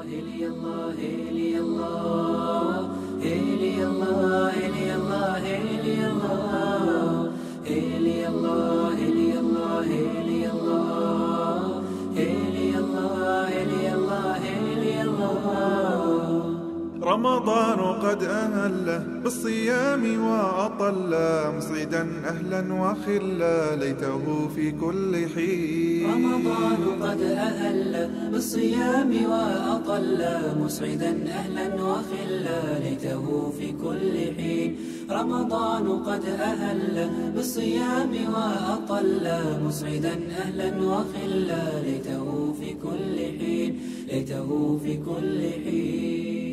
هلي الله هلي الله هلي الله هلي الله هلي الله هلي الله هلي الله هلي الله هلي الله هلي الله هلي الله رمضان قد أهل بالصيام وأطل مسعدا أهلا وخلا ليته في كل حين رمضان قد أهل بالصيام وأطل مسعدا أهلا وخلا ليته في كل حين رمضان قد أهل بالصيام وأطل مسعدا أهلا وخلا ليته في كل حين ليته في كل حين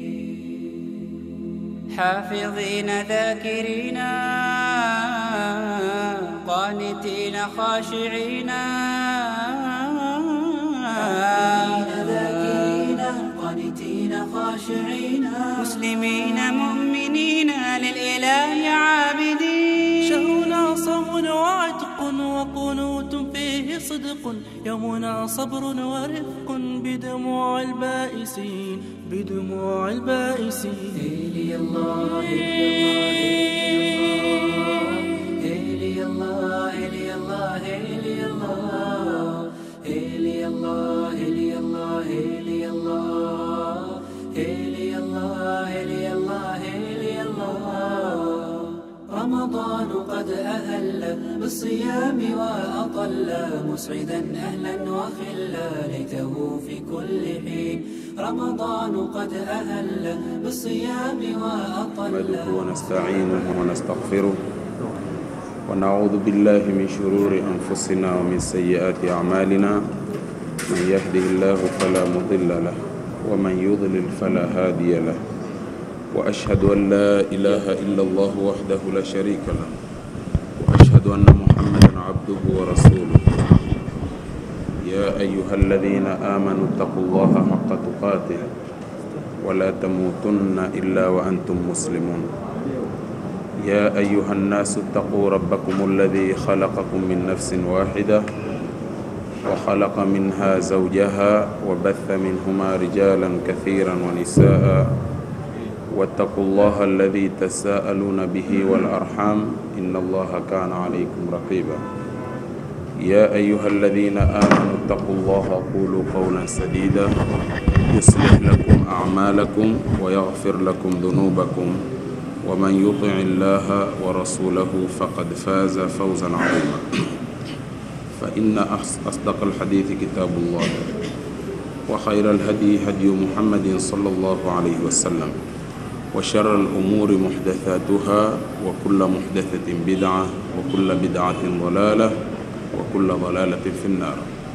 حافظين ذاكرين قانتين خاشعين ذاكرين قانتين خاشعين مسلمين مؤمنين للإله عابدين شهرنا صوم وعتق وقنوت فيه صدق يومنا صبر ورفق بدموع البائسين بدموع البائسين هيلي الله هيلي الله هيلي الله هيلي الله هيلي الله هيلي الله هيلي الله هيلي الله هيلي الله هيلي الله رمضان قد أهل بالصيام وأطل مسعدا أهلا وخلا ليته في كل حين رمضان قد أهل بالصيام وأطل نحمده ونستعينه ونستغفره ونعوذ بالله من شرور أنفسنا ومن سيئات أعمالنا من يهده الله فلا مضل له ومن يضلل فلا هادي له وأشهد أن لا إله إلا الله وحده لا شريك له وأشهد أن محمدا عبده ورسوله يا أيها الذين آمنوا اتقوا الله حق تقاته ولا تموتن إلا وأنتم مسلمون يا أيها الناس اتقوا ربكم الذي خلقكم من نفس واحدة وخلق منها زوجها وبث منهما رجالا كثيرا ونساء واتقوا الله الذي تساءلون به والأرحام إن الله كان عليكم رقيبا يا أيها الذين آمنوا اتقوا الله قولوا قولا سديدا يصلح لكم أعمالكم ويغفر لكم ذنوبكم ومن يطع الله ورسوله فقد فاز فوزا عظيما فإن أحس- أصدق الحديث كتاب الله وخير الهدي هدي محمد صلى الله عليه وسلم وشر الأمور محدثاتها وكل محدثة بدعة وكل بدعة ضلالة وكل ضلالة في النار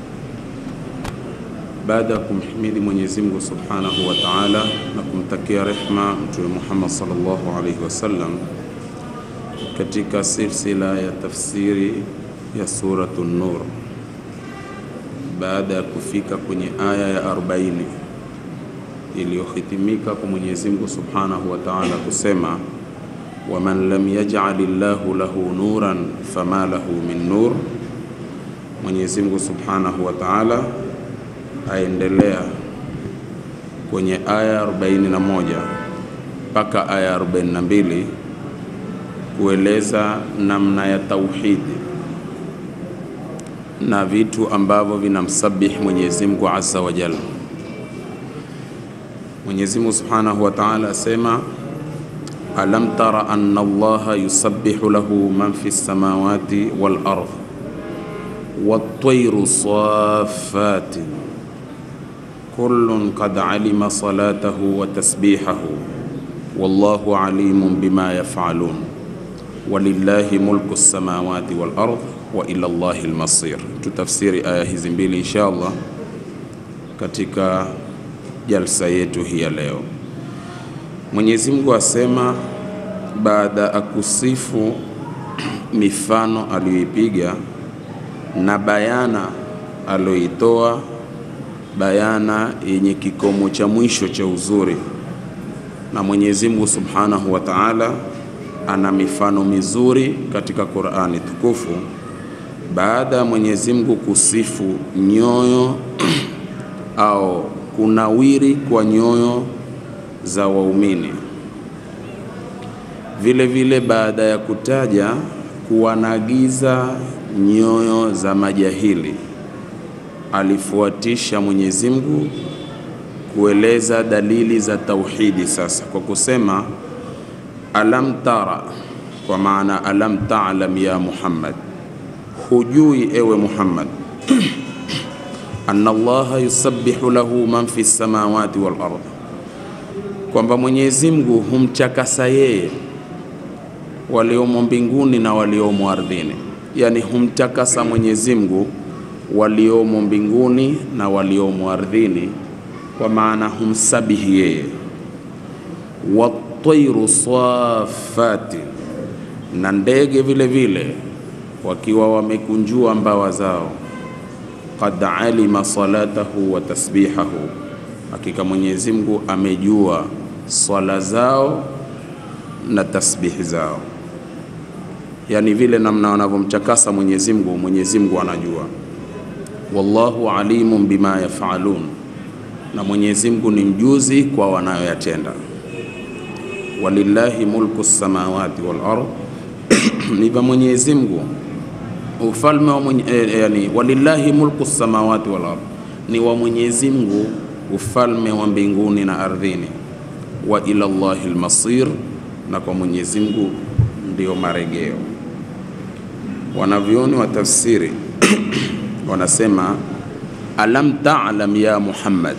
baada ya kumhimidi Mwenyezi Mungu Subhanahu wa Ta'ala na kumtakia rehma Mtume Muhammad sallallahu alaihi wasallam, katika silsila ya tafsiri ya suratu Nur, baada ya kufika kwenye aya ya 40 iliyohitimika kwa Mwenyezi Mungu Subhanahu wa Ta'ala kusema waman lam yaj'al Allahu lahu nuran fama lahu min nur. Mwenyezi Mungu Subhanahu wa Ta'ala aendelea kwenye aya 41 mpaka aya 42 kueleza namna ya tauhidi na vitu ambavyo vinamsabihi Mwenyezi Mungu Azza wa Jalla. Mwenyezi Mungu Subhanahu wa Ta'ala asema alam tara anna Allaha yusabbihu lahu man fi samawati wal ardh wat-tayru saffati kullun qad alima salatahu wa tasbihahu wallahu alimun bima yaf'alun walillahi mulku samawati wal ardh wa ila Allahi al-masir. Tutafsiri aya hizi mbili insha Allah katika jalsa yetu hii ya leo. Mwenyezi Mungu asema baada ya kusifu mifano aliyoipiga na bayana aliyoitoa bayana yenye kikomo cha mwisho cha uzuri, na Mwenyezi Mungu Subhanahu wa Ta'ala ana mifano mizuri katika Qur'ani tukufu. Baada ya Mwenyezi Mungu kusifu nyoyo au kunawiri kwa nyoyo za waumini. Vile vile baada ya kutaja kuwanagiza nyoyo za majahili, alifuatisha Mwenyezi Mungu kueleza dalili za tauhidi sasa kwa kusema alam tara, kwa maana alam ta'lam ya Muhammad, hujui ewe Muhammad anna Allaha yusabbihu lahu man fi samawati wal ardh, kwamba Mwenyezi Mungu humchakasa yeye waliomo mbinguni na waliomo ardhini, yani humtakasa Mwenyezi Mungu waliomo mbinguni na waliomo ardhini, kwa maana humsabihi yeye. Watairu safati, na ndege vile vile wakiwa wamekunjua mbawa zao. Qad alima salatahu wa tasbihahu, hakika Mwenyezi Mungu amejua swala zao na tasbihi zao, yani vile namna wanavyomchakasa Mwenyezi Mungu, Mwenyezi Mungu anajua. Wallahu alimun bima yafalun, na Mwenyezi Mungu ni mjuzi kwa wanayoyatenda. Walillahi mulku samawati wal ard, ni vya Mwenyezi Mungu ufalme wa mwenye, eh, yani walillahi mulku samawati wal ard, ni wa Mwenyezi Mungu ufalme wa mbinguni na ardhini. Wa ila Allahi almasir, na kwa Mwenyezi Mungu ndio marejeo. Wanavyoni wa tafsiri wanasema alam ta'lam ya Muhammad,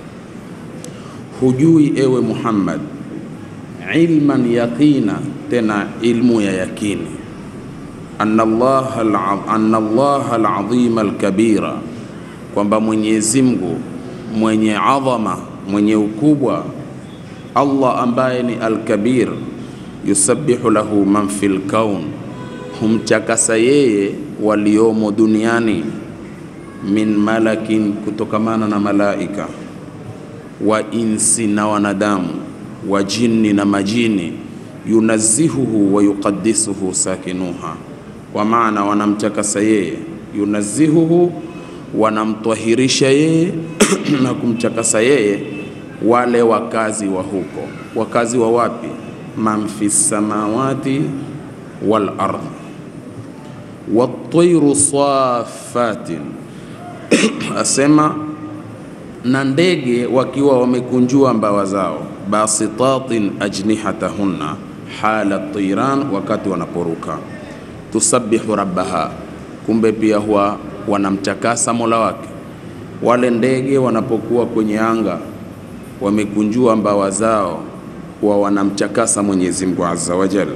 hujui ewe Muhammad, ilman yaqina, tena ilmu ya yakini anna Allaha al- anna Allaha al-azima al-kabira, kwamba Mwenyezi Mungu mwenye adhama mwenye ukubwa, Allah ambaye ni al-kabir, yusabbihu lahu man fil kaun, humchakasa yeye waliomo duniani, min malakin, kutokamana na malaika, wa insi na wanadamu, wa jinni na majini, yunazihuhu wa yuqaddisuhu sakinuha kwa maana wanamtakasa yeye, yunazihuhu, wanamtwahirisha yeye na kumtakasa yeye wale wakazi wa huko. Wakazi wa wapi? man fi samawati wal ardh, watairu safatin asema na ndege wakiwa wamekunjua mbawa zao, basitatin ajnihatahunna hala tiran, wakati wanaporuka tusabihu rabbaha, kumbe pia huwa wanamtakasa mola wake. Wale ndege wanapokuwa kwenye anga wamekunjua mbawa zao, huwa wanamtakasa Mwenyezi Mungu azza wa jalla.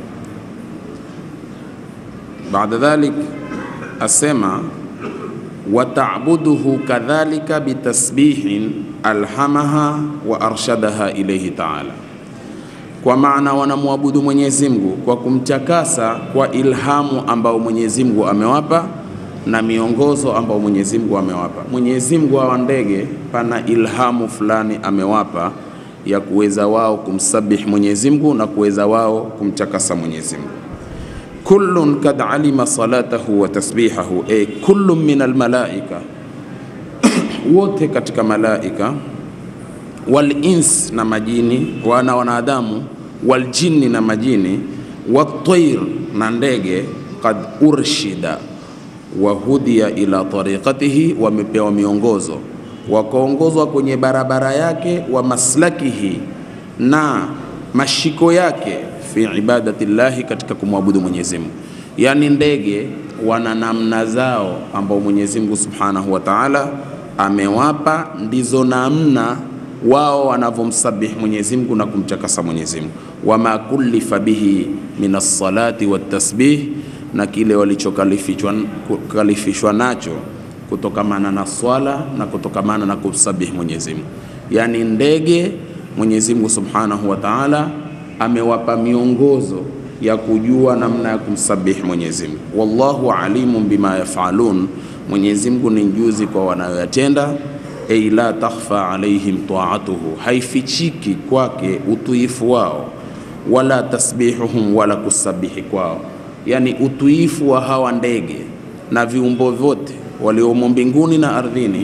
Baada dhalik asema wataabuduhu kadhalika bitasbihin alhamaha wa arshadaha ilayhi taala kwa maana wanamwabudu Mwenyezi Mungu kwa kumtakasa kwa ilhamu ambao Mwenyezi Mungu amewapa na miongozo ambao Mwenyezi Mungu amewapa. Mwenyezi Mungu wa ndege pana ilhamu fulani amewapa ya kuweza wao kumsabih Mwenyezi Mungu na kuweza wao kumtakasa Mwenyezi Mungu. Kullun kad alima salatahu wa tasbihahu, e kullun min almalaika, wote katika malaika wal ins na majini wana wanadamu wal jinni na majini watair na ndege qad urshida wa hudiya ila tariqatihi, wamepewa miongozo wakaongozwa kwenye barabara yake wa maslakihi na mashiko yake fi ibadati llahi, katika kumwabudu Mwenyezi Mungu. Yani ndege wana namna zao ambao Mwenyezi Mungu subhanahu wa ta'ala amewapa, ndizo namna wao wanavyomsabihi Mwenyezi Mungu na kumtakasa Mwenyezi Mungu. Wama kullifa bihi min as-salati wat-tasbih, na kile walichokalifishwa kalifishwa nacho kutokamana na swala na kutokamana na kumsabihi Mwenyezi Mungu. Yani ndege Mwenyezi Mungu Subhanahu wa Ta'ala amewapa miongozo ya kujua namna ya kumsabihi Mwenyezi Mungu. Wallahu alimun bima yafalun, Mwenyezi Mungu ni mjuzi kwa wanayoyatenda Ei la takhfa alaihim taatuhu, haifichiki kwake utuifu wao, wala tasbihuhum, wala kusabihi kwao. Yani utuifu wa hawa ndege na viumbo vyote waliomo mbinguni na ardhini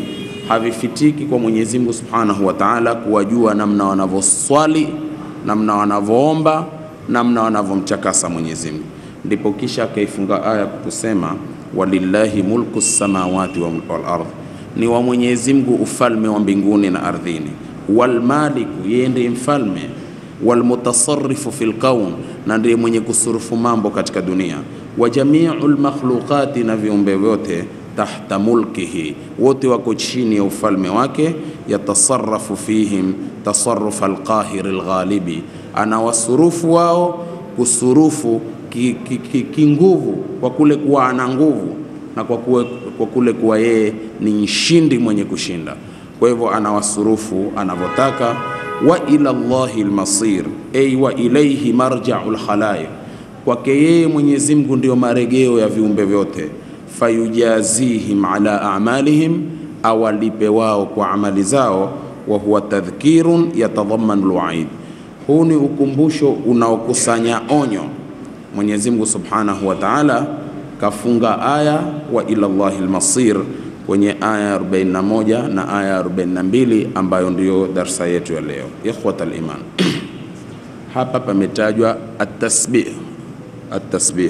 havifitiki kwa Mwenyezi Mungu Subhanahu wa Ta'ala kuwajua namna wanavyoswali, namna wanavyoomba, namna wanavyomchakasa Mwenyezi Mungu. Ndipo kisha akaifunga aya kutusema walillahi mulku samawati wal ardh, ni wa Mwenyezi Mungu ufalme wa mbinguni na ardhini. Walmaliku, yeye ndiye mfalme. Walmutasarrifu fil kaun, na ndiye mwenye kusurufu mambo katika dunia. Wa jamiu lmakhluqati, na viumbe vyote tahta mulkihi, wote wako chini ya ufalme wake. Yatasarafu fihim tasarufa alqahiri alghalibi, anawasurufu wao kusurufu kinguvu ki, ki, ki kwa kule kuwa ana nguvu na kwa, kuwe, kwa kule kuwa yeye ni mshindi mwenye kushinda. Kwa hivyo anawasurufu anavyotaka. Wa ila llahi lmasir, ay wa ilaihi marjau lkhalaiq, kwake yeye Mwenyezi Mungu ndio maregeo ya viumbe vyote fayujazihim ala amalihim, awalipe wao kwa amali zao. Wa huwa tadhkirun yatadhammanu lwaid, huu ni ukumbusho unaokusanya onyo. Mwenyezi Mungu subhanahu wa taala kafunga aya wa ila llahi lmasir kwenye aya 41 na aya 42 ambayo ndiyo darsa yetu ya leo. Ikhwata liman, hapa pametajwa atasbih, atasbih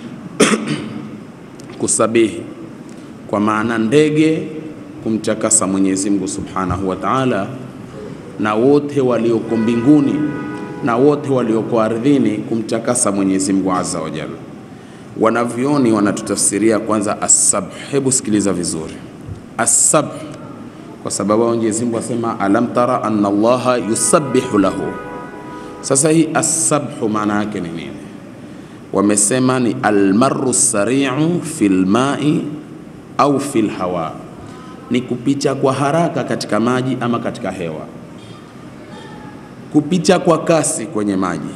kusabihi kwa maana ndege kumtakasa Mwenyezi Mungu Subhanahu wa Ta'ala, na wote walioko mbinguni na wote walioko ardhini kumtakasa Mwenyezi Mungu Azza wa Jalla. Wanavyoni wanatutafsiria kwanza asabh. Hebu sikiliza vizuri, asabh kwa sababu Mwenyezi Mungu asema alam tara anna Allaha yusabbihu lahu. Sasa hii asabhu maana yake ni nini? wamesema ni almaru sariu fil mai au fil hawa, ni kupita kwa haraka katika maji ama katika hewa. Kupita kwa kasi kwenye maji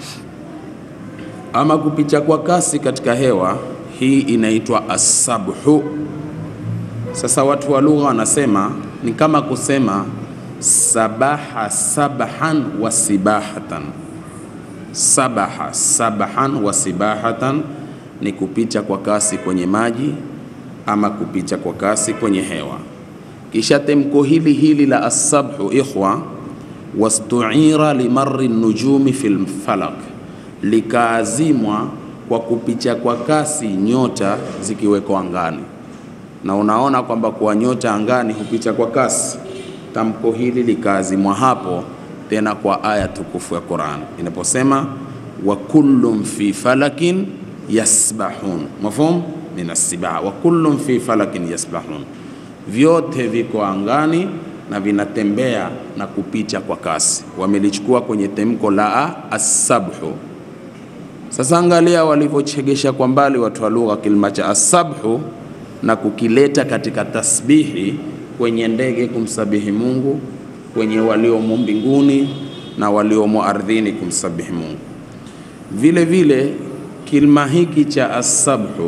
ama kupita kwa kasi katika hewa, hii inaitwa asabhu. Sasa watu wa lugha wanasema ni kama kusema sabaha sabhan wa sibahatan sabaha sabahan wa sibahatan ni kupita kwa kasi kwenye maji ama kupita kwa kasi kwenye hewa. Kisha temko hili hili la asabhu, ikhwa, wastuira limarri nujumi fil falak, likaazimwa kwa kupita kwa kasi nyota zikiwekwa angani, na unaona kwamba kwa nyota angani hupita kwa kasi. Tamko hili likaazimwa hapo tena kwa aya tukufu ya Qur'an inaposema wa kullum fi falakin yasbahun, mafhum min as-sibah, wa kullum fi falakin yasbahun, vyote viko angani na vinatembea na kupita kwa kasi. Wamelichukua kwenye temko la asabhu. Sasa angalia walivyochegesha kwa mbali watu wa lugha kilima cha asabhu na kukileta katika tasbihi kwenye ndege kumsabihi Mungu kwenye waliomo mbinguni na waliomo ardhini kumsabihi Mungu. Vile vile kilima hiki cha asabhu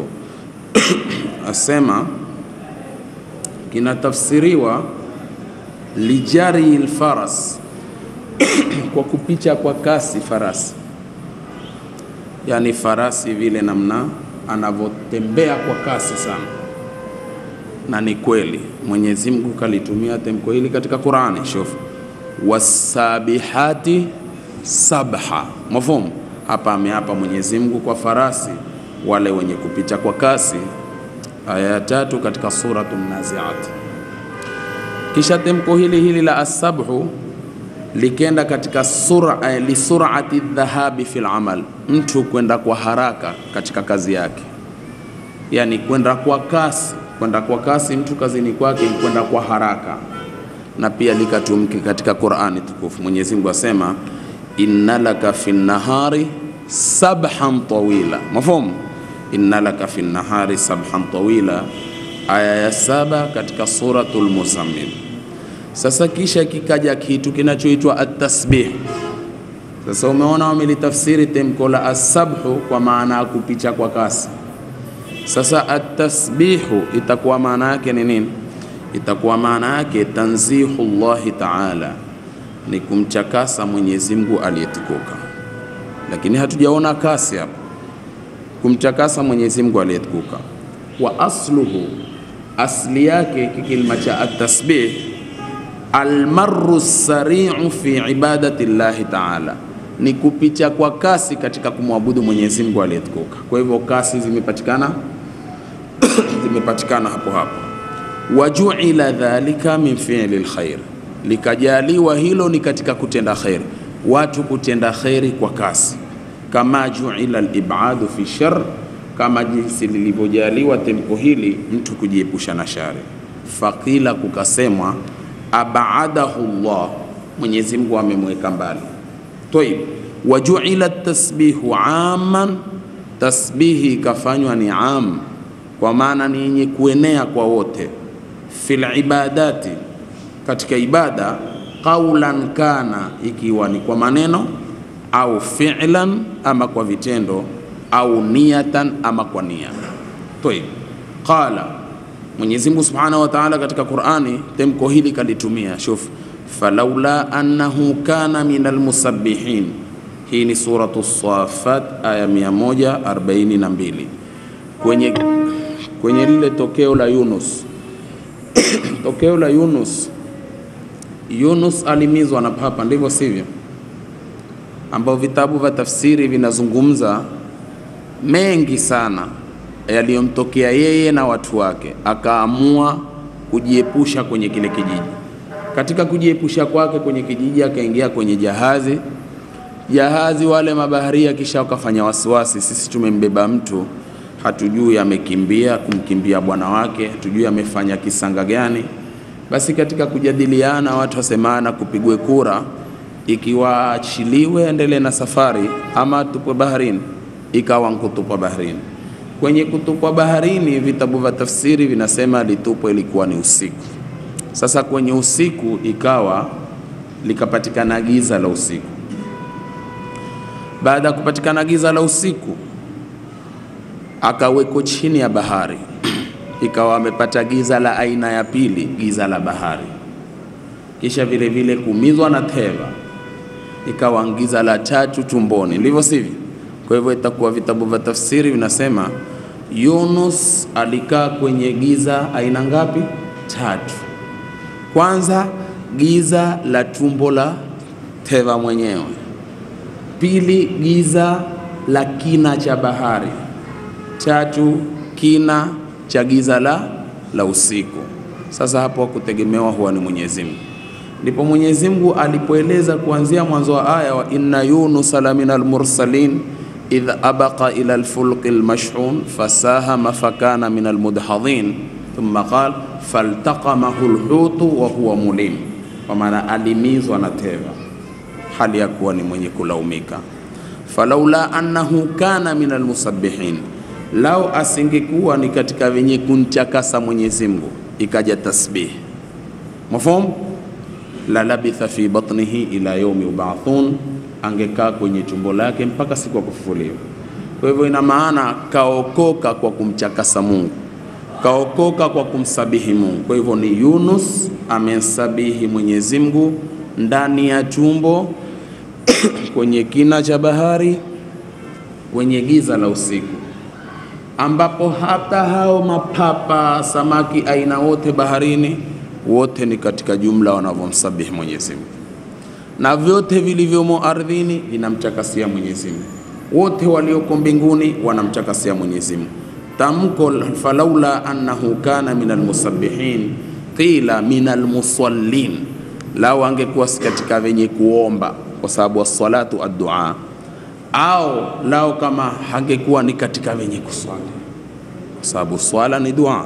asema kinatafsiriwa lijari lfaras, kwa kupita kwa kasi farasi, yaani farasi vile namna anavyotembea kwa kasi sana na ni kweli Mwenyezi Mungu kalitumia temko hili katika Qur'ani. Shuf, wasabihati sabha, mafhumu hapa. Ameapa Mwenyezi Mungu kwa farasi wale wenye kupita kwa kasi, aya ya tatu katika Suratun Naziat. Kisha temko hili hili la asabhu likenda katika sura, lisurati dhahabi fil amal, mtu kwenda kwa haraka katika kazi yake, yani kwenda kwa kasi kwenda kwa kasi mtu kazini kwake ni kwenda kwa haraka, na pia likatumike katika Qur'ani tukufu. Mwenyezi Mungu asema inna laka fi nahari sabhan tawila, mafhum inna laka fi nahari sabhan tawila, aya ya saba katika suratul Muzammil. Sasa kisha kikaja kitu kinachoitwa at-tasbih. Sasa umeona wamelitafsiri temko la asabhu kwa maana ya kupita kwa kasi sasa atasbihu itakuwa maana yake ni nini? Itakuwa maana yake tanzihu llahi taala, ni kumchakasa Mwenyezi Mungu aliyetukuka. Lakini hatujaona kasi hapa, kumchakasa Mwenyezi Mungu aliyetukuka. Wa asluhu asli yake kikilima cha atasbih almaru sariu fi ibadati llahi taala, ni kupicha kwa kasi katika kumwabudu Mwenyezi Mungu aliyetukuka. Kwa hivyo kasi zimepatikana zimepatikana hapo hapo. Wajuila dhalika min fi'li lkhair, likajaliwa hilo ni katika kutenda kheri, watu kutenda kheri kwa kasi. Kama juila libadu fi shar, kama jinsi lilivyojaliwa tempo hili mtu kujiepusha na shari. Fakila, kukasemwa abadahu llah, Mwenyezi Mungu amemweka mbali. Toib, wajuila tasbihu aman, tasbihi ikafanywa ni am, kwa maana ni yenye kuenea kwa wote. Fil ibadati, katika ibada, qaulan kana, ikiwa ni kwa maneno au fi'lan, ama kwa vitendo au niyatan, ama kwa nia. Toib, qala Mwenyezi Mungu Subhanahu wa Ta'ala katika Qur'ani temko hili kalitumia, shuf falaula annahu kana minal musabbihin. Hii ni suratu Safat aya 142 kwenye, kwenye lile tokeo la Yunus tokeo la Yunus, Yunus alimizwa na papa, ndivyo sivyo? Ambao vitabu vya tafsiri vinazungumza mengi sana yaliyomtokea yeye na watu wake, akaamua kujiepusha kwenye kile kijiji. Katika kujiepusha kwake kwenye kijiji, akaingia kwenye jahazi. Jahazi wale mabaharia kisha wakafanya wasiwasi, sisi tumembeba mtu, hatujui amekimbia kumkimbia bwana wake, hatujui amefanya kisanga gani. Basi katika kujadiliana, watu wasemana, kupigwe kura, ikiwa achiliwe endelee na safari ama tupwe baharini. Ikawa nkutupwa baharini kwenye kutupwa baharini, vitabu vya tafsiri vinasema litupwa ilikuwa ni usiku. Sasa kwenye usiku ikawa likapatikana giza la usiku. Baada ya kupatikana giza la usiku, akaweko chini ya bahari ikawa amepata giza la aina ya pili, giza la bahari. Kisha vile vile kumizwa na teva, ikawa giza la tatu tumboni, ndivyo sivyo? Kwa hivyo itakuwa vitabu vya tafsiri vinasema Yunus alikaa kwenye giza aina ngapi? Tatu. Kwanza giza la tumbo la teva mwenyewe, pili giza la kina cha bahari, tatu kina cha giza la, la usiku. Sasa hapo hakutegemewa huwa ni Mwenyezi Mungu. Ndipo Mwenyezi Mungu alipoeleza kuanzia mwanzo wa aya wa inna yunusa la minal mursalin idh abaqa ila alfulqi almashhun fasahama fakana min almudhadhin thumma qala faltaqamahu alhutu wa huwa mulim, kwa maana alimizwa na teva hali ya kuwa ni mwenye kulaumika. Falaula annahu kana min almusabbihin, lau asingekuwa ni katika wenye kumchakasa Mwenyezi Mungu, ikaja tasbih mafhum la labitha fi batnihi ila yaumi yubathun angekaa kwenye tumbo lake mpaka siku ya kufufuliwa. Kwa hivyo ina maana kaokoka kwa kumchakasa Mungu, kaokoka kwa kumsabihi Mungu. Kwa hivyo ni Yunus amemsabihi Mwenyezi Mungu ndani ya tumbo kwenye kina cha bahari, kwenye giza la usiku, ambapo hata hao mapapa, samaki aina wote baharini, wote ni katika jumla wanavyomsabihi Mwenyezi Mungu na vyote vilivyomo ardhini vinamchakasia Mwenyezi Mungu, wote walioko mbinguni wanamchakasia Mwenyezi Mungu. Tamko falaula annahu kana min almusabbihin qila min almusallin, lao angekuwa si katika wenye kuomba, kwa sababu wassalatu addua, au lao kama hangekuwa ni katika wenye kuswali, kwa sababu swala ni dua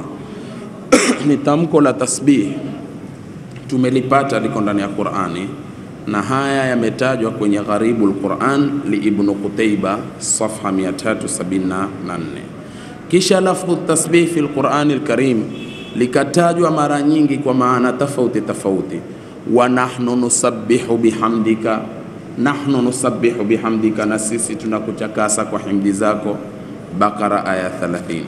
ni tamko la tasbih, tumelipata liko ndani ya Qur'ani na haya yametajwa kwenye Gharibu lquran li Ibnu Qutaiba safha 374. Kisha lafdhu tasbih fi lqurani lkarim likatajwa mara nyingi kwa maana tofauti tofauti, wa nahnu nusabbihu bihamdika, nahnu nusabbihu bihamdika, na sisi tunakutakasa kwa himdi zako. Bakara aya 30.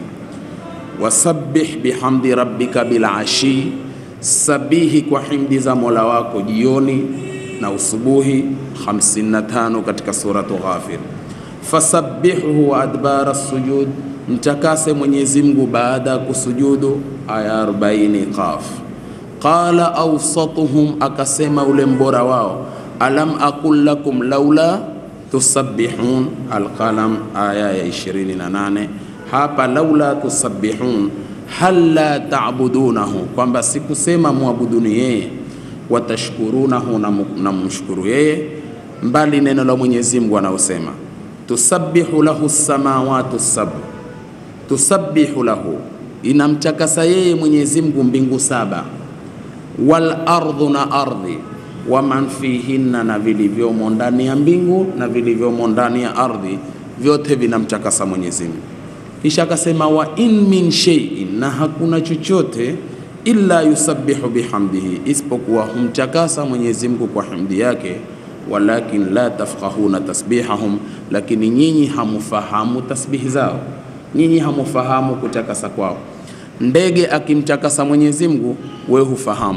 Wasabbih bihamdi rabbika bilashi, sabihi kwa himdi za mola wako jioni na usubuhi 55 katika suratu Ghafir. Fasabbihuhu wa adbara sujud, mtakase Mwenyezi Mungu baada ya kusujudu, aya 40 Qaf. Qala awsatuhum, akasema ule mbora wao, alam aqul lakum laula tusabbihun, Alqalam aya ya 28. Hapa laula tusabbihun, hal la ta'budunahu, kwamba sikusema muabuduni yeye, watashkurunahu, na mumshukuru yeye, mbali neno la Mwenyezi Mungu anaosema tusabbihu lahu samawati sab'u tusabbihu lahu, inamtakasa yeye Mwenyezi Mungu mbingu saba, wal ardhu na ardhi, wa man fihinna, na vilivyomo ndani ya mbingu na vilivyomo ndani ya ardhi, vyote vinamtakasa Mwenyezi Mungu. Kisha akasema wa in min shay'in, na hakuna chochote illa yusabbihu bihamdihi, isipokuwa humtakasa Mwenyezi Mungu kwa hamdi yake walakin la tafqahuna tasbihahum, lakini nyinyi hamufahamu tasbihi zao nyinyi hamufahamu kutakasa kwao. Ndege akimtakasa Mwenyezi Mungu, we hufahamu.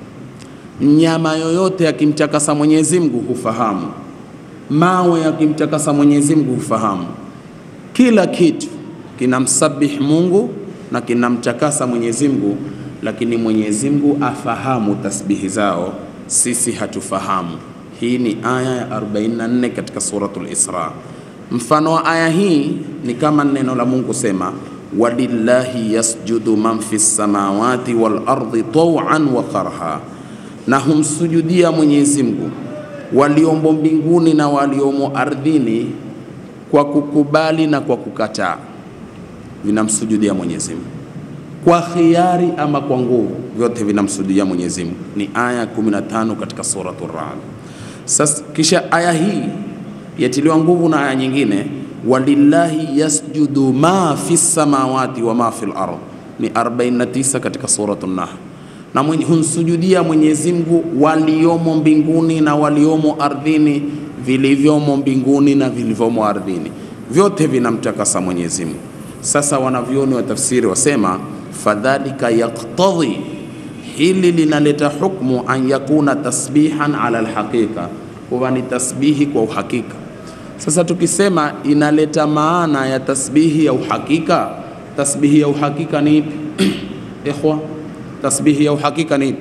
Mnyama yoyote akimtakasa Mwenyezi Mungu hufahamu. Mawe akimtakasa Mwenyezi Mungu hufahamu. Kila kitu kinamsabih Mungu na kinamtakasa Mwenyezi Mungu, lakini Mwenyezi Mungu afahamu tasbihi zao, sisi hatufahamu. Hii ni aya ya 44 katika suratul Isra. Mfano wa aya hii ni kama neno la Mungu sema, walillahi yasjudu man fi samawati wal ardi taw'an wa karha, na humsujudia Mwenyezi Mungu waliomo mbinguni na waliomo ardhini kwa kukubali na kwa kukataa, vinamsujudia Mwenyezi Mungu kwa khiari ama kwa nguvu, vyote vinamsujudia Mwenyezi Mungu. Ni aya 15 katika suratul Ra'd. Sasa kisha aya hii yatiliwa nguvu na aya nyingine, walillahi yasjudu ma fi samawati wa ma fi al-ard, ni 49 katika suratul Nahl. Na mwenye humsujudia Mwenyezi Mungu waliomo mbinguni na waliomo ardhini, vilivyomo mbinguni na vilivyomo ardhini, vyote vinamtakasa Mwenyezi Mungu. Sasa wanavyoni wa tafsiri wasema fadhalika yaktadhi, hili linaleta hukmu an yakuna tasbihan ala alhaqiqa, kuwa ni tasbihi kwa uhakika. Sasa tukisema inaleta maana ya tasbihi ya uhakika, tasbihi ya uhakika ni ipi? Ikhwa, tasbihi ya uhakika ni ipi?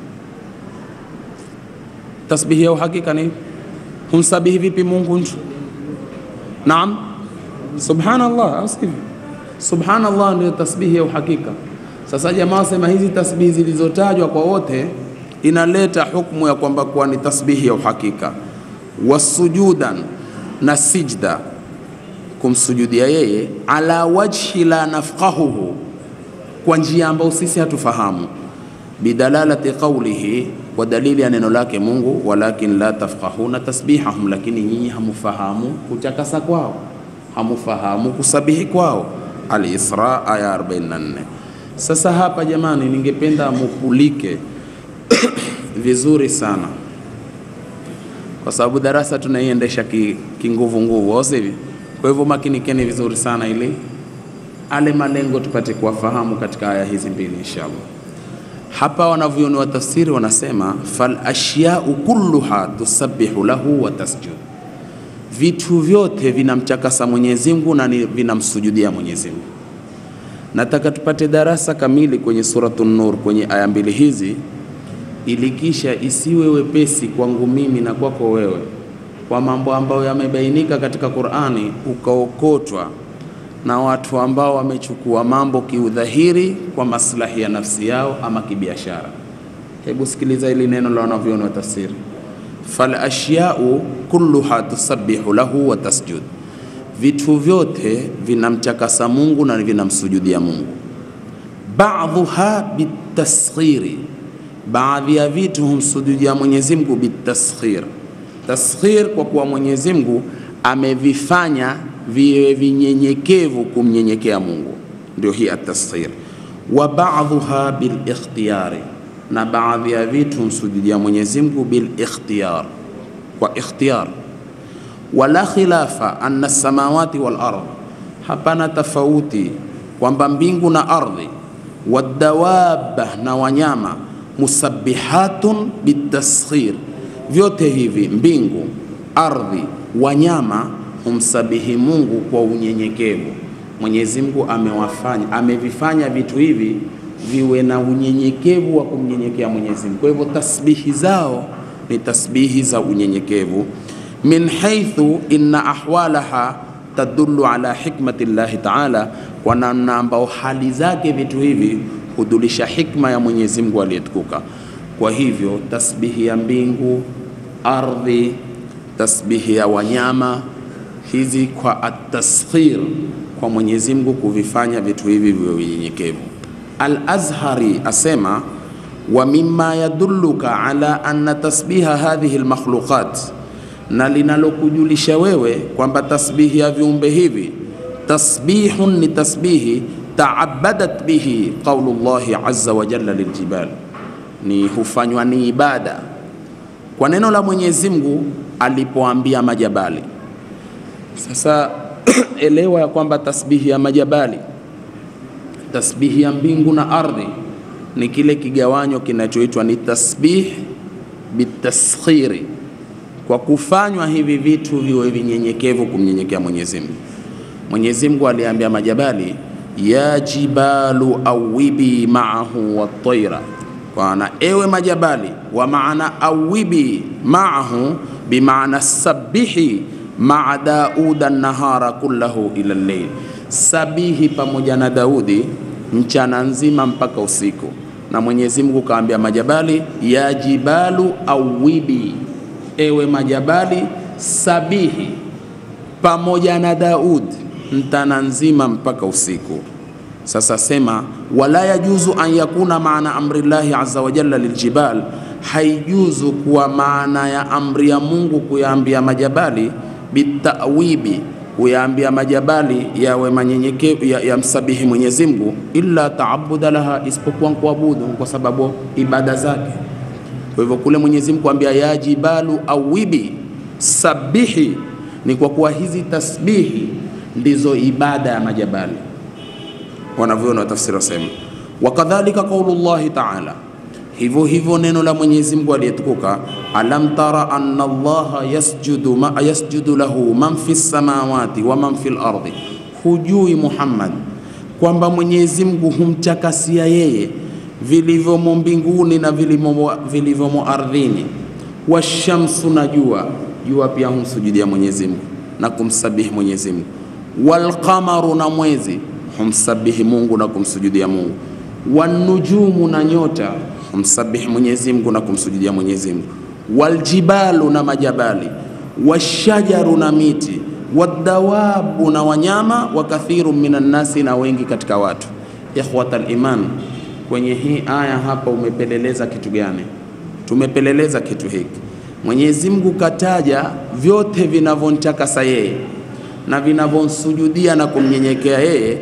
Tasbihi ya uhakika ni ipi? Humsabihi vipi Mungu nchu? Naam, subhanallah, au sivyo? Subhanallah ndio tasbihi ya uhakika. Sasa jamaa wasema hizi tasbihi zilizotajwa kwa wote inaleta hukumu ya kwamba kuwa ni tasbihi ya uhakika. Wasujudan, na sijda, kumsujudia yeye, ala wajhi la nafqahuhu, kwa njia ambayo sisi hatufahamu, bidalalati qawlihi, kwa dalili ya neno lake Mungu, walakin la tafqahuna tasbihahum, lakini nyinyi hamufahamu kutakasa kwao, hamufahamu kusabihi kwao. Al-Isra aya 44. Sasa hapa jamani, ningependa mupulike vizuri sana, kwa sababu darasa tunaiendesha kinguvu ki nguvu, au sivyo? Kwa hivyo makinikeni vizuri sana, ili ale malengo tupate kuwafahamu katika aya hizi mbili inshallah. Hapa wanavyoni wa tafsiri wanasema fal ashyau kulluha tusabbihu lahu wa tasjud vitu vyote vinamtakasa Mwenyezi Mungu na vinamsujudia Mwenyezi Mungu. Nataka tupate darasa kamili kwenye Suratun Nur kwenye aya mbili hizi, ili kisha isiwe wepesi kwangu mimi na kwako wewe kwa mambo ambayo yamebainika katika Qur'ani, ukaokotwa na watu ambao wamechukua mambo kiudhahiri kwa maslahi ya nafsi yao ama kibiashara. Hebu sikiliza hili neno la wanavyoni wa tafsiri fal ashyau kulluha tusabbihu lahu wa tasjud, vitu vyote vinamtakasa Mungu na vinamsujudia Mungu. Ba'dhuha bitasghiri, baadhi ya vitu humsujudia Mwenyezi Mungu bitasghir. Tasghir kwa kuwa Mwenyezi Mungu amevifanya viwe vinyenyekevu kumnyenyekea Mungu, ndio hii atasghir. Wa ba'dhuha bil ikhtiyari na baadhi ya vitu humsujudia Mwenyezi Mungu bil ikhtiyar, kwa ikhtiyar. Wala khilafa anna samawati wal ardh, hapana tofauti kwamba mbingu na ardhi, wadawaba na wanyama, musabbihatun bitasghir, vyote hivi mbingu, ardhi, wanyama humsabihi Mungu kwa unyenyekevu. Mwenyezi Mungu amewafanya amevifanya vitu hivi viwe na unyenyekevu wa kumnyenyekea Mwenyezi Mungu. Kwa hivyo tasbihi zao ni tasbihi za unyenyekevu, min haithu inna ahwalaha tadullu ala hikmati llahi taala, kwa namna ambao hali zake vitu hivi hudulisha hikma ya Mwenyezi Mungu aliyetukuka. Kwa hivyo tasbihi ya mbingu, ardhi, tasbihi ya wanyama hizi kwa ataskhir kwa Mwenyezi Mungu kuvifanya vitu hivi viwe vinyenyekevu. Al-Azhari asema wa mimma yadulluka ala anna tasbiha hadhihi almakhluqat, na linalokujulisha wewe kwamba tasbihi ya viumbe hivi tasbihun ni tasbihi taabadat bihi qaulu llahi azza wa jalla liljibal, ni hufanywa ni ibada kwa neno la Mwenyezi Mungu alipoambia majabali. Sasa elewa ya kwamba tasbihi ya majabali, tasbihi ya mbingu na ardhi ni kile kigawanyo kinachoitwa ni tasbih bitaskhiri, kwa kufanywa hivi vitu viwe vinyenyekevu kumnyenyekea Mwenyezi Mungu. Mwenyezi Mungu aliambia majabali, ya jibalu awibi maahu wataira, kwana ewe majabali, wa maana awibi maahu bimaana sabihi maa Dauda nahara kullahu ila lleil, sabihi pamoja na Daudi mchana nzima mpaka usiku. Na Mwenyezi Mungu kaambia majabali, ya jibalu awibi, ewe majabali sabihi pamoja na Daud mchana nzima mpaka usiku. Sasa sema wala yajuzu an yakuna maana amri llahi azza wa jalla liljibal, haijuzu kuwa maana ya amri ya Mungu kuyaambia majabali bitawibi kuyaambia majabali yawe manyenyekevu ya, ya msabihi Mwenyezi Mungu, illa taabuda laha, isipokuwa kuabudu kwa sababu ibada zake. Kwa hivyo kule Mwenyezi Mungu kuambia ya jibalu awibi sabihi, ni kwa kuwa hizi tasbihi ndizo ibada ya majabali, wanavyoona watafsiri wasema. Wakadhalika qaulu llahi taala hivyo hivyo neno la Mwenyezi Mungu aliyetukuka, alam tara anna Allaha yasjudu, ma, yasjudu lahu man fi samawati wa man fi lardi, hujui Muhammad kwamba Mwenyezi Mungu humtakasia yeye vilivyomo mbinguni na vilivyomo ardhini, washamsu na jua, jua pia humsujudia Mwenyezi Mungu na kumsabihi Mwenyezi Mungu, walqamaru na mwezi humsabihi Mungu na kumsujudia Mungu, wanujumu na nyota humsabihi Mwenyezi Mungu na kumsujudia Mwenyezi Mungu, waljibalu na majabali, washajaru na miti, wadawabu na wanyama, wa kathiru minan nasi, na wengi katika watu. Ikhwatal iman, kwenye hii aya hapa umepeleleza kitu gani? Tumepeleleza kitu hiki. Mwenyezi Mungu kataja vyote vinavyomtakasa yeye na vinavyomsujudia na kumnyenyekea yeye,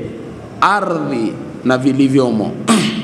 ardhi na vilivyomo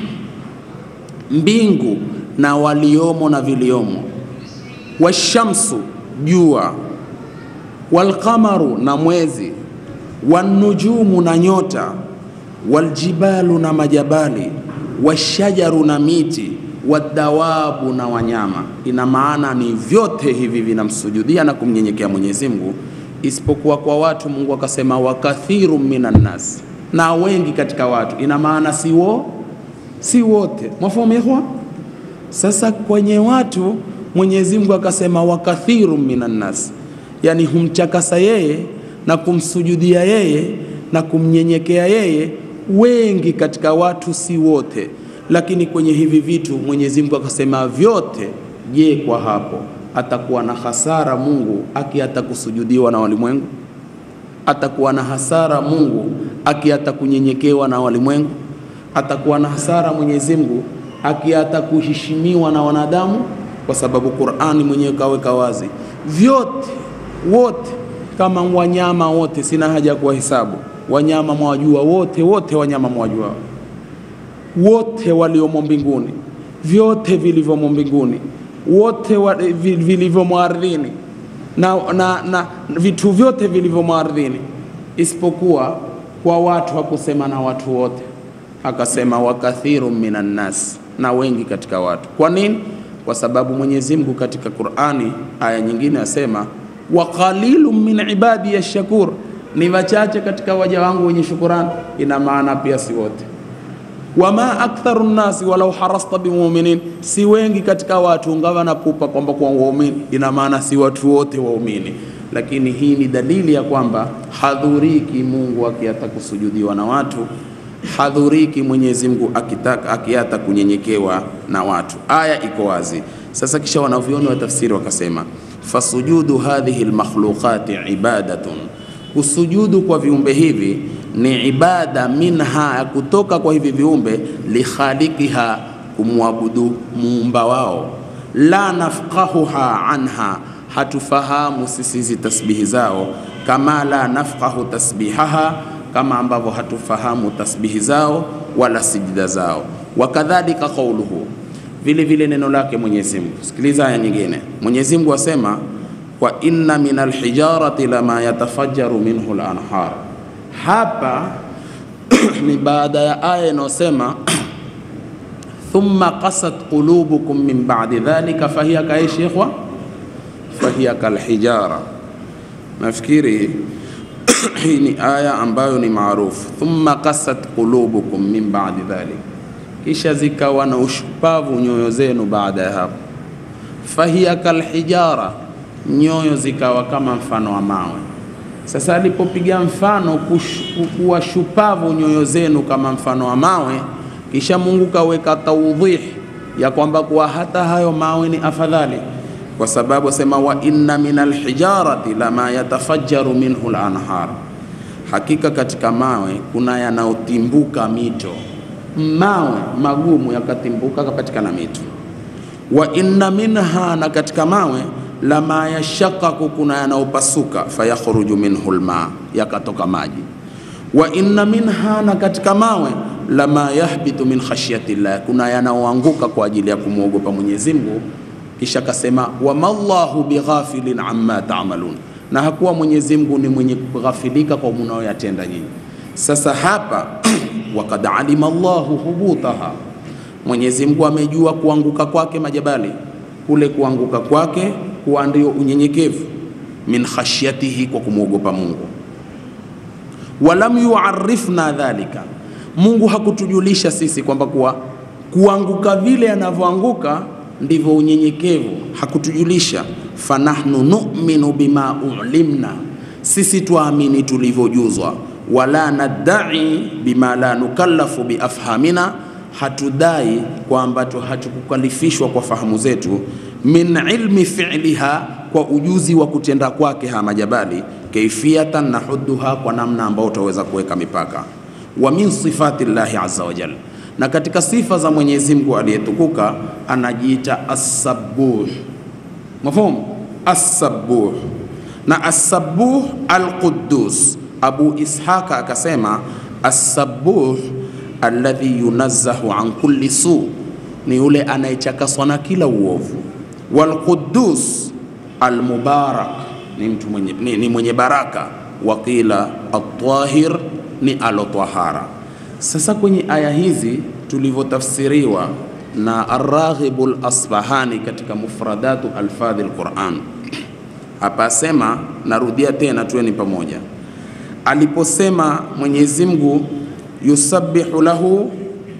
mbingu na waliomo na viliomo, washamsu jua, walqamaru na mwezi, wanujumu na nyota, waljibalu na majabali, washajaru na miti, wadawabu na wanyama. Ina maana ni vyote hivi vinamsujudia na kumnyenyekea Mwenyezi Mungu, isipokuwa kwa watu. Mungu akasema wakathiru minan nas, na wengi katika watu. Ina maana si wo si wote mwafahamu ikhwa. Sasa kwenye watu Mwenyezi Mungu akasema wakathiru minan nas, yani humtakasa yeye na kumsujudia yeye na kumnyenyekea yeye wengi katika watu, si wote. Lakini kwenye hivi vitu Mwenyezi Mungu akasema vyote. Je, kwa hapo atakuwa na hasara Mungu akiata kusujudiwa na walimwengu? Atakuwa na hasara Mungu akiata kunyenyekewa na walimwengu? atakuwa na hasara Mwenyezi Mungu akiata kuheshimiwa na wanadamu, kwa sababu Qur'ani mwenyewe kaweka wazi vyote wote, kama wanyama wote, sina haja ya kuwahesabu wanyama, mwajua wote wote, wanyama mwajua wote waliomo mbinguni, vyote vilivyomo mbinguni, wote wa, vilivyomo ardhini na, na, na vitu vyote vilivyomo ardhini, isipokuwa kwa watu hakusema na watu wote akasema wakathiru minan nas, na wengi katika watu. Kwa nini? Kwa sababu Mwenyezi Mungu katika Qur'ani aya nyingine asema wa qalilun min ibadi yashkur, ni wachache katika waja wangu wenye shukurani, ina maana pia si wote. Wama aktharu nnasi walau harasta bimuminin, si wengi katika watu ngawa na pupa kwamba kuwa waumini, ina maana si watu wote waumini. Lakini hii ni dalili ya kwamba hadhuriki Mungu akiata kusujudiwa na watu, hadhuriki Mwenyezi Mungu akitaka akiata kunyenyekewa na watu. Aya iko wazi. Sasa kisha wanavyoni wa tafsiri wakasema, fasujudu hadhihi lmakhluqati ibadatun, kusujudu kwa viumbe hivi ni ibada minha, ya kutoka kwa hivi viumbe, likhaliqiha, kumwabudu muumba wao. La nafqahuha anha, hatufahamu sisi hizi tasbihi zao, kama la nafqahu tasbihaha, kama ambavyo hatufahamu tasbihi zao wala sijida zao. Wakadhalika qauluhu, vile vile neno lake Mwenyezi Mungu. Sikiliza aya nyingine, Mwenyezi Mungu asema wa inna min alhijarati lama yatafajjaru minhu lanhar hapa ni baada ya aya inayosema thumma qasat qulubukum min ba'di dhalika fahiya kaishi ikhwa fahiya kalhijara. Nafikiri hii ni aya ambayo ni maarufu, thumma qasat qulubukum min ba'di dhalika, kisha zikawa na ushupavu nyoyo zenu baada ya hapo. Fahiya kalhijara, nyoyo zikawa kama mfano wa mawe. Sasa alipopiga mfano kuwa shupavu nyoyo zenu kama mfano wa mawe, kisha Mungu kaweka taudhih ya kwamba kuwa hata hayo mawe ni afadhali, kwa sababu sema wa inna min alhijarati lama yatafajjaru minhu lanhar, hakika katika mawe kuna yanayotimbuka mito. Mawe magumu yakatimbuka kapatikana mito. Wa inna minha, na katika mawe lama yashakaku, kuna yanayopasuka, fayakhruju minhu lma, yakatoka maji. Wa inna minha, na katika mawe lama yahbitu min khashyati llah, kuna yanaoanguka kwa ajili ya kumwogopa Mwenyezi Mungu. Kisha kasema wama llahu bighafilin amma ta'malun, na hakuwa Mwenyezi Mungu ni mwenye kughafilika kwa munaoyatenda nyinyi. Sasa hapa wakad alima Allahu hubutaha, Mwenyezi Mungu amejua kuanguka kwake majabali, kule kuanguka kwake kuwa ndio unyenyekevu min khashyatihi, kwa kumwogopa Mungu. Walam yuarifna dhalika, Mungu hakutujulisha sisi kwamba kuwa kuanguka vile anavyoanguka ndivyo unyenyekevu, hakutujulisha. Fanahnu nu'minu bima ulimna, sisi twaamini tulivyojuzwa. Wala nadai bima la nukallafu biafhamina, hatudai kwa ambacho hatukukalifishwa kwa fahamu zetu min ilmi fi'liha, kwa ujuzi wa kutenda kwake ha majabali, kaifiyatan nahuduha, kwa namna ambayo utaweza kuweka mipaka. Wa min sifati llahi azza wa jalla, na katika sifa za Mwenyezi Mungu aliyetukuka anajiita as-sabbuh. Mafhumu? As-sabbuh na as-sabbuh al-quddus. Abu Ishaka akasema as-sabbuh alladhi yunazzahu an kulli su, ni yule anayechakaswa na kila uovu walqudus almubarak ni mtu mwenye, ni, ni mwenye baraka. Waqila atahir ni alotahara. Sasa kwenye aya hizi tulivyotafsiriwa na Arraghibu Lasbahani katika mufradatu alfadhi lquran, hapa asema, narudia tena, tuweni pamoja, aliposema Mwenyezi Mungu yusabbihu lahu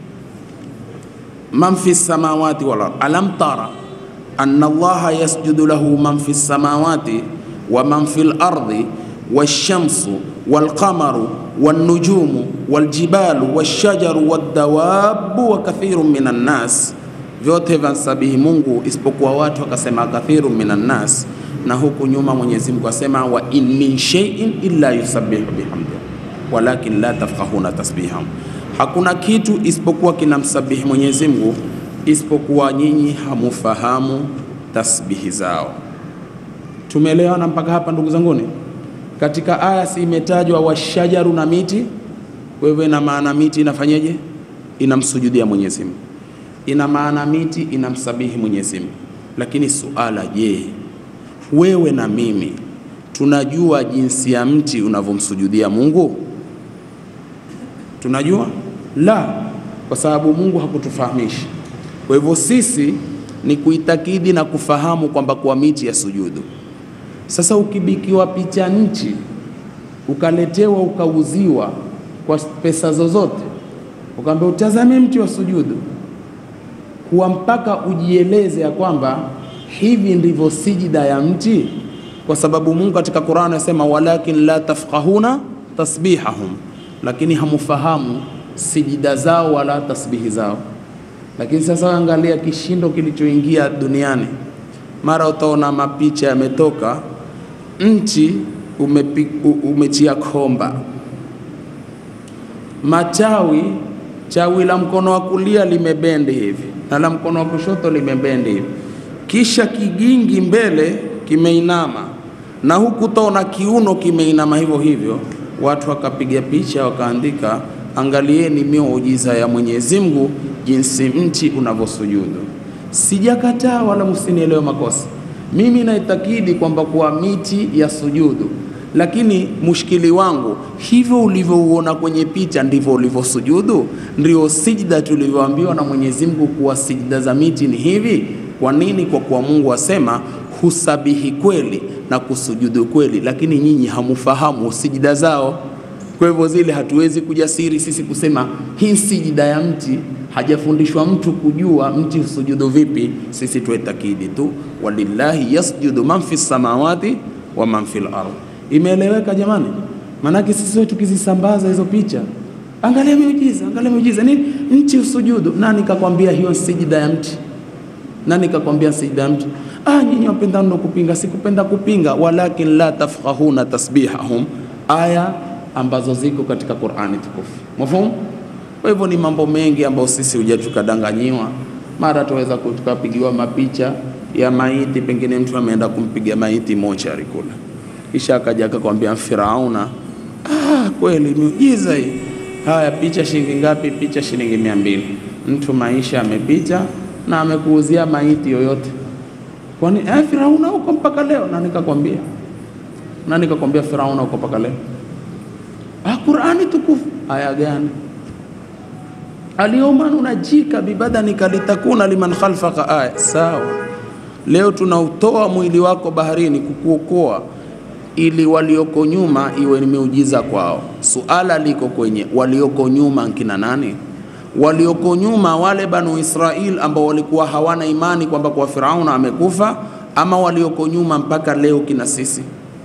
man fi samawati wal ard alam tara anna allaha yasjudu lahu man fi samawati wa man fi lardi washamsu walqamaru wannujumu waljibalu washajaru waddawabu wa kathiru minan nas, vyote vansabihi Mungu isipokuwa watu, akasema kathiru minan nas. Na huku nyuma Mwenyezi Mungu asema wa in min shay'in illa yusabbihu bihamdi walakin la tafqahuna tasbihahum, hakuna kitu isipokuwa kinamsabihi Mwenyezi Mungu isipokuwa nyinyi hamufahamu tasbihi zao. Tumeelewana mpaka hapa ndugu zanguni? Katika aya si imetajwa washajaru na miti. Wewe na maana miti inafanyeje? Inamsujudia Mwenyezi Mungu, ina maana miti inamsabihi Mwenyezi Mungu. Lakini suala, je, wewe na mimi tunajua jinsi ya mti unavyomsujudia Mungu? Tunajua? La, kwa sababu Mungu hakutufahamisha. Kwa hivyo sisi ni kuitakidi na kufahamu kwamba kwa miti ya sujudu. Sasa ukibikiwa picha nchi ukaletewa ukauziwa kwa pesa zozote, ukaambia utazame mti wa sujudu, kuwa mpaka ujieleze ya kwamba hivi ndivyo sijida ya mti, kwa sababu Mungu katika Qur'an anasema walakin la tafqahuna tasbihahum, lakini hamufahamu sijida zao wala tasbihi zao. Lakini sasa angalia kishindo kilichoingia duniani, mara utaona mapicha yametoka nchi umepi, umetia komba machawi, chawi la mkono wa kulia limebendi hivi na la mkono wa kushoto limebendi hivi, kisha kigingi mbele kimeinama na huku utaona kiuno kimeinama hivyo hivyo. Watu wakapiga picha wakaandika, angalieni miujiza ya Mwenyezi Mungu jinsi mti unavyosujudu. Sijakataa wala msinielewe makosa, mimi naitakidi kwamba kuwa miti ya sujudu, lakini mushkili wangu hivyo ulivyouona kwenye picha ndivyo ulivyosujudu? Ndio sijda tulivyoambiwa na Mwenyezi Mungu kuwa sijda za miti ni hivi. Kwa nini? Kwa kuwa Mungu asema husabihi kweli na kusujudu kweli, lakini nyinyi hamufahamu sijida zao. Kwa hivyo zile hatuwezi kujasiri sisi kusema hii sijida ya mti, hajafundishwa mtu kujua mti husujudu vipi. Sisi tuetakidi tu walillahi yasjudu man fi samawati wa man fil ardh. Imeeleweka jamani? Maanake sisi wetu tukizisambaza hizo picha, angalia miujiza, angalia miujiza, nini mti usujudu. Nani kakwambia hiyo sijida ya mti? Nani kakwambia sijida ya mti? Ah, nyinyi wapenda ndo kupinga. Sikupenda kupinga, walakin la tafqahuna tasbihahum, aya ambazo ziko katika Qur'ani tukufu. Mafhumu? Kwa hivyo ni mambo mengi ambayo sisi huja tukadanganyiwa, mara tuweza tukapigiwa mapicha ya maiti, pengine mtu ameenda kumpiga maiti mochari kule, kisha akaja akakwambia Firauna. Ah, kweli miujiza hii. Haya, picha shilingi ngapi? Picha shilingi mia mbili. Mtu maisha amepita na amekuuzia maiti yoyote Kwani eh, Firauna huko mpaka leo? Na nikakwambia na nikakwambia Firauna huko mpaka leo. Ah, Qur'ani tukufu aya gani? Alyawma nunajika bibadanika litakuna liman khalfaka aya. Sawa, leo tunautoa mwili wako baharini kukuokoa ili walioko nyuma iwe ni miujiza kwao. Suala liko kwenye walioko nyuma nkina nani? walioko nyuma wale Banu Israil ambao walikuwa hawana imani kwamba kwa Firauna amekufa, ama walioko nyuma mpaka leo kina sisi.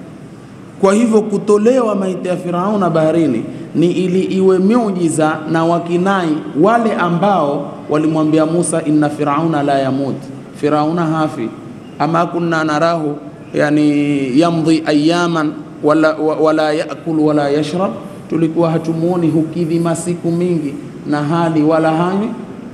Kwa hivyo kutolewa maiti ya Firauna baharini ni ili iwe miujiza na wakinai wale ambao walimwambia Musa, inna firauna la yamut, Firauna hafi, ama kunna narahu yani yamdhi ayaman wala, wala yakulu wala yashrab, tulikuwa hatumuoni hukidhi masiku mingi na hali wala hanywi,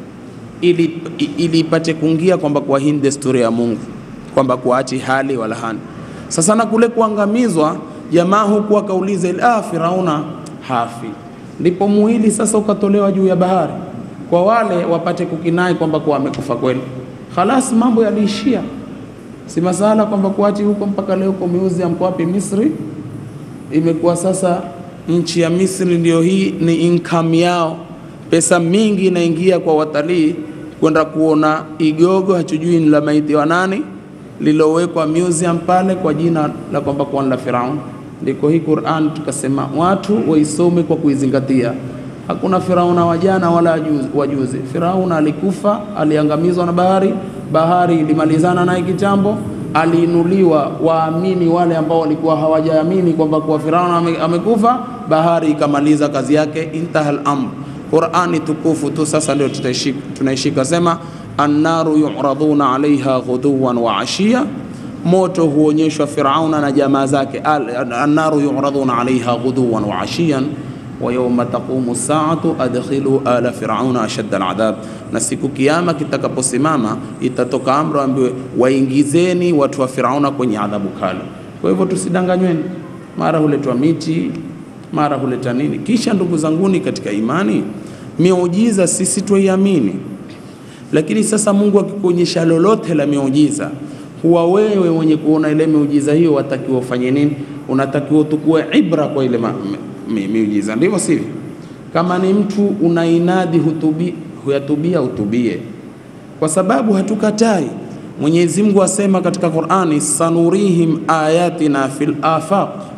ili ili ipate kuingia kwamba kwa hii desturi ya Mungu kwamba kuachi hali wala hani. Sasa na kule kuangamizwa, jamaa huku akauliza ile ah, Firauna hafi, ndipo muhili sasa ukatolewa juu ya bahari kwa wale wapate kukinai kwamba kuwa amekufa kweli. Khalas, mambo yaliishia, si masala kwamba kuachi huko mpaka leo kwa museum kwa wapi Misri, imekuwa sasa nchi ya Misri ndio hii ni income yao pesa mingi inaingia kwa watalii kwenda kuona igogo, hatujui ni la maiti wa nani, lilowekwa museum pale kwa jina la kwamba kwa la Firaun. Ndiko hii Qur'an tukasema watu waisome kwa kuizingatia. Hakuna Firauna wa jana wala wajuzi. Firauna alikufa, aliangamizwa na bahari, bahari ilimalizana naye kitambo, aliinuliwa waamini wale ambao walikuwa hawajaamini kwamba kwa Firauna amekufa, bahari ikamaliza kazi yake, intahal amr Qur'ani tukufu tu sasa ndio tunaishika, sema annaru yuraduna alaiha ghuduwan wa ashiya, moto huonyeshwa Firauna na jamaa zake. Annaru yuraduna alaiha ghuduwan wa ashiyan wa yawma taqumu saatu adkhilu ala firauna ashadda aladhab, na siku kiyama kitakaposimama itatoka amri ambiwe waingizeni watu wa Firauna kwenye adhabu kali. Kwa hivyo tusidanganyweni, mara huletwa miti mara huleta nini. Kisha ndugu zanguni katika imani, miujiza sisi twaiamini, lakini sasa Mungu akikuonyesha lolote la miujiza, huwa wewe mwenye kuona ile miujiza hiyo watakiwa ufanye nini? Unatakiwa tukue ibra kwa ile ma, mi, miujiza, ndivyo sivyo? Kama ni mtu unainadi hutubi, huyatubia utubie, kwa sababu hatukatai. Mwenyezi Mungu asema katika Qur'ani, sanurihim ayatina fil afaq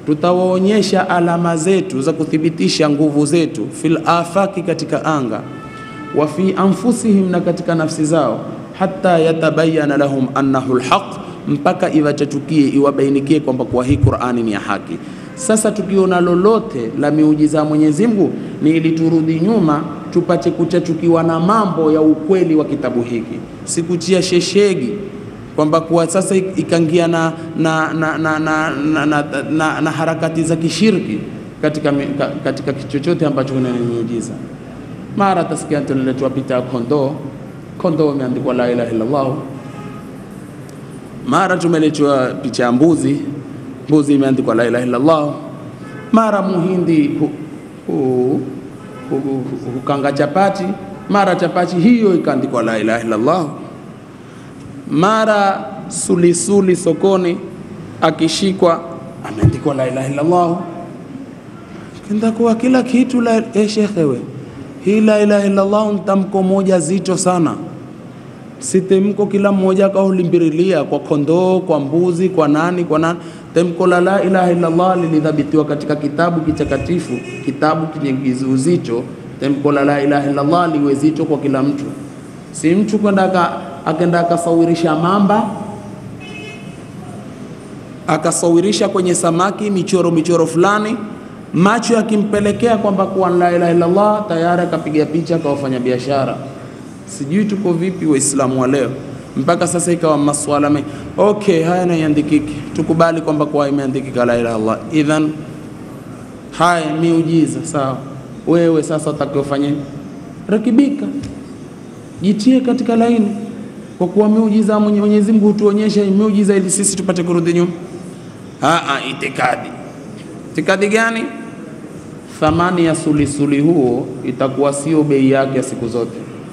tutawaonyesha alama zetu za kuthibitisha nguvu zetu fil afaki, katika anga, wa fi anfusihim, na katika nafsi zao, hata yatabayana lahum annahu lhaq, mpaka iwachachukie iwabainikie kwamba kuwa hii Qur'ani ni ya haki. Sasa tukiona lolote la miujiza ya Mwenyezi Mungu ni ili turudi nyuma tupate kuchachukiwa na mambo ya ukweli wa kitabu hiki, sikuchia sheshegi kwamba kuwa sasa ikaingia na, na, na, na, na, na, na, na, na harakati za kishirki katika, mi- ka- katika chochote ambacho kuna ni miujiza. Mara tasikia tunaletwa picha ya kondoo, kondoo imeandikwa la ilaha illallah. Mara tumeletwa picha ya mbuzi, mbuzi imeandikwa la ilaha illallah. Mara muhindi hu, hu, hu, hu, hukanga chapati, mara chapati hiyo ikaandikwa la ilaha illallah mara sulisuli sokoni akishikwa ameandikwa la ilaha illallah. Kenda kuwa kila kitu la eh, shekhe we, hii la ilaha illallah ni tamko moja zito sana, si temko kila mmoja akaulimbirilia kwa kondoo, kwa mbuzi, kwa nani, kwa nani. Temko la la ilaha illallah lilidhabitiwa katika kitabu kitakatifu, kitabu chenye uzito. Temko la la ilaha illallah liwe zito kwa kila mtu, si mtu kwenda aka akenda akasawirisha mamba akasawirisha kwenye samaki michoro michoro fulani, macho yakimpelekea kwamba kuwa la ilaha illallah, tayari akapiga picha akawafanya biashara. Sijui tuko vipi Waislamu wa leo, mpaka sasa ikawa maswala mengi. Okay, haya naiandikiki, tukubali kwamba kuwa imeandikika la ilaha illallah. Idhan haya miujiza, sawa. Wewe sasa utakiwa ufanye rekebika, jitie katika laini kwa kuwa miujiza mwenye Mwenyezi Mungu hutuonyesha miujiza ili sisi tupate kurudi nyuma. Aa, itikadi. Itikadi gani? Thamani ya sulisuli huo itakuwa sio bei yake ya siku zote.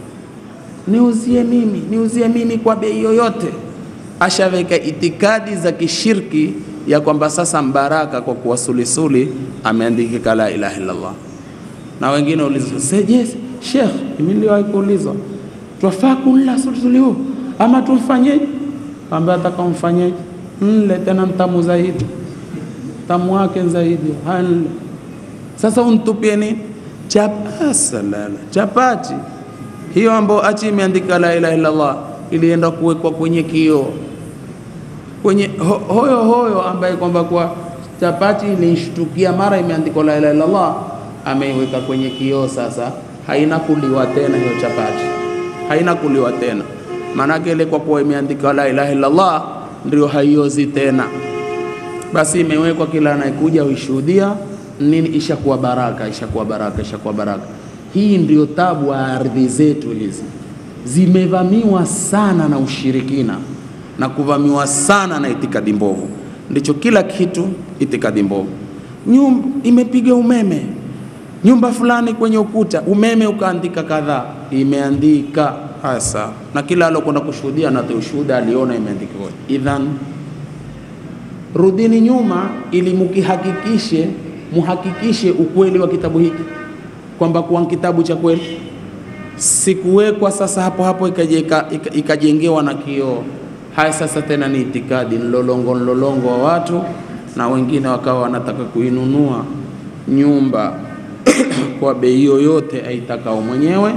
Niuzie mimi, niuzie mimi kwa bei yoyote. Ashaweka itikadi za kishirki ya kwamba sasa mbaraka kwa kuwa sulisuli ameandikika la ilaha illallah. Na wengine ulizwa, seje Sheikh, mimi niliwahi kuulizwa twafaa kunla sulisuli huu ama tumfanyeje? Kaambia atakamfanyeje? Mle tena mtamu zaidi, tamu wake zaidi, hanle. Sasa untupie nini? Chapasalala, chapati hiyo ambayo achi imeandika la ilaha illallah ilienda kuwekwa kwenye kioo kwenye ho, hoyo hoyo ambaye kwamba kwa chapati ilishtukia mara imeandikwa la ilaha illallah, ameiweka kwenye kioo. Sasa haina kuliwa tena hiyo chapati haina kuliwa tena, maanake ile kwa kuwa imeandikwa la ilaha illallah ndio haiozi tena. Basi imewekwa kila anayekuja huishuhudia nini, ishakuwa baraka, ishakuwa baraka, ishakuwa baraka. Hii ndio tabu ya ardhi zetu hizi, zimevamiwa sana na ushirikina na kuvamiwa sana na itikadi mbovu, ndicho kila kitu itikadi mbovu. Nyumba imepiga umeme nyumba fulani kwenye ukuta umeme ukaandika kadhaa, imeandika hasa, na kila alokwenda kushuhudia na ushuhuda aliona imeandikwa. Idhan, rudini nyuma ili mukihakikishe, muhakikishe ukweli wa kitabu hiki kwamba kuwa kitabu cha kweli, sikuwekwa sasa hapo hapo ikajengewa ika, ika na kioo. Haya sasa tena ni itikadi nlolongo nlolongo wa watu, na wengine wakawa wanataka kuinunua nyumba kwa bei yoyote aitakao mwenyewe,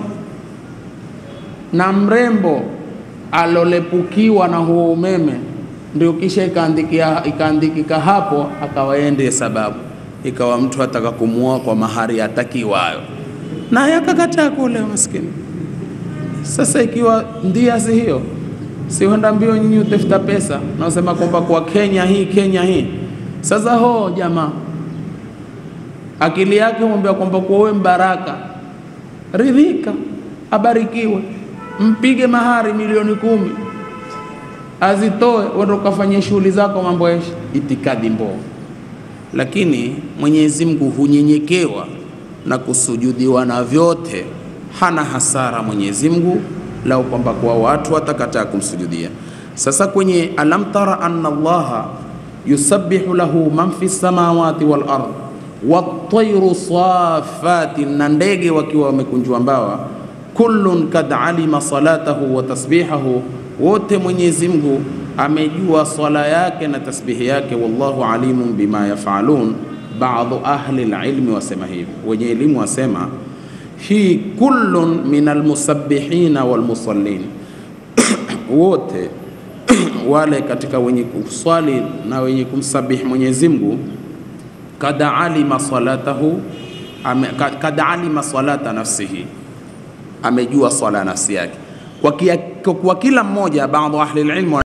na mrembo alolepukiwa na huo umeme ndio kisha ikaandikia ikaandikika hapo, akawaende sababu, ikawa mtu ataka kumuoa kwa mahari atakiwayo, naye akakataa kule, maskini. Sasa ikiwa ndia si hiyo, si huenda mbio nyinyi utafuta pesa, naosema kwamba kwa Kenya hii Kenya hii. Sasa ho jamaa akili yake mwambia kwamba kwa wewe mbaraka, ridhika, abarikiwe, mpige mahari milioni kumi, azitoe uende ukafanyia shughuli zako, mambo ya itikadi mbovu. Lakini Mwenyezi Mungu hunyenyekewa na kusujudiwa na vyote, hana hasara Mwenyezi Mungu lau kwamba kwa watu watakataa kumsujudia. Sasa kwenye alam tara anna Allaha yusabbihu lahu man fi samawati wal ardh watairu safati, na ndege wakiwa wamekunjwa mbawa. Kullun kad alima salatahu wa tasbihahu, wote Mwenyezi Mungu amejua swala yake na tasbihi yake, wallahu alimun bima yafalun. Baadhi ahli lilmi wasema hivi, wenye elimu wasema hii kullun min almusabbihina walmusallin, wote wale katika wenye kuswali na wenye kumsabihi Mwenyezi Mungu, kad alima salatahu, kad alima salata nafsihi, amejua swala nafsi yake kwa, kia, kwa kila mmoja. Baadhi ahli ilmu